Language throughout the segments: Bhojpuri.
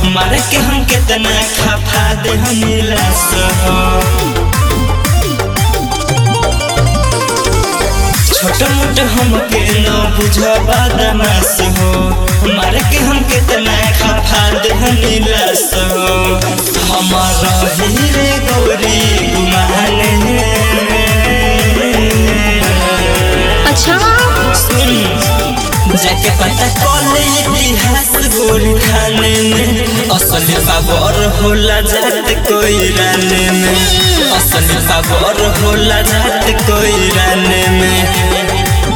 मारे के हम कितना खफा दे हमेला सहो छोट मोट हमके न बुझा बदमाश हो मारे के हम कितना खफा दे हमेला सहो हमारा हीरे गौरी गुमाने अच्छा सुन जाके पता कॉले इतिहास गोरी खाने में असली बाबर होला जात कोई राने में असली बाबर होला जात कोई राने में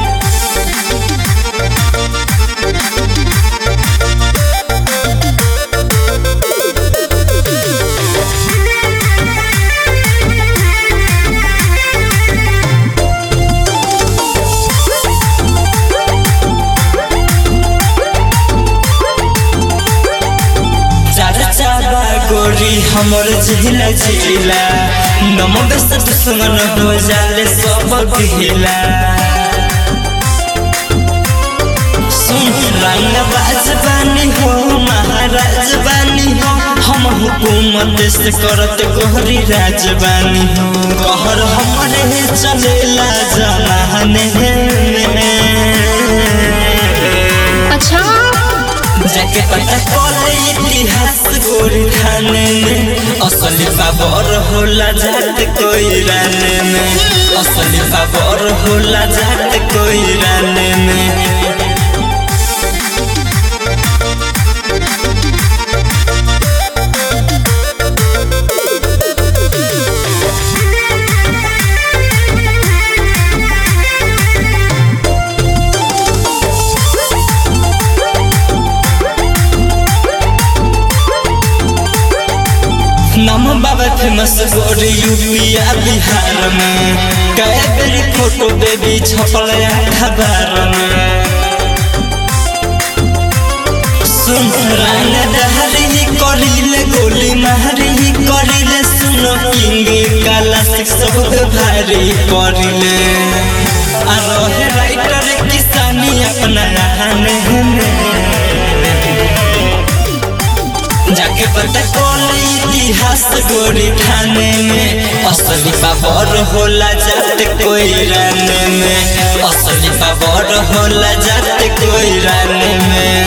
चाचा बा गोरी हमर जिला जिला नम बेस दुश्मन हो जाले सब गिला सुन रंग बाज बानी हो महाराज बानी हो हम हुकूमत से करत गोहरी राज बानी हो गहर हमरे चलेला जमाने में अच्छा जाके पता कॉले इतिहास गोरी खाने में असली बाबर होला जात कोई राने में असली बाबर होला जात कोई राने में नम बाबा फेमस गोरी यूपिया बिहार में कई बेरी फोटो बेबी छपल अखबार में सुन रंग दहरी करिले गोली मारी करिले सुन किंग काला सब भारी करिले आ रहे राइटर किसानी अपना रहने में जाके पता कौन इतिहास गोरी खाने में असली बाबर होला जात कोई राने में असली बाबर होला जात कोई राने में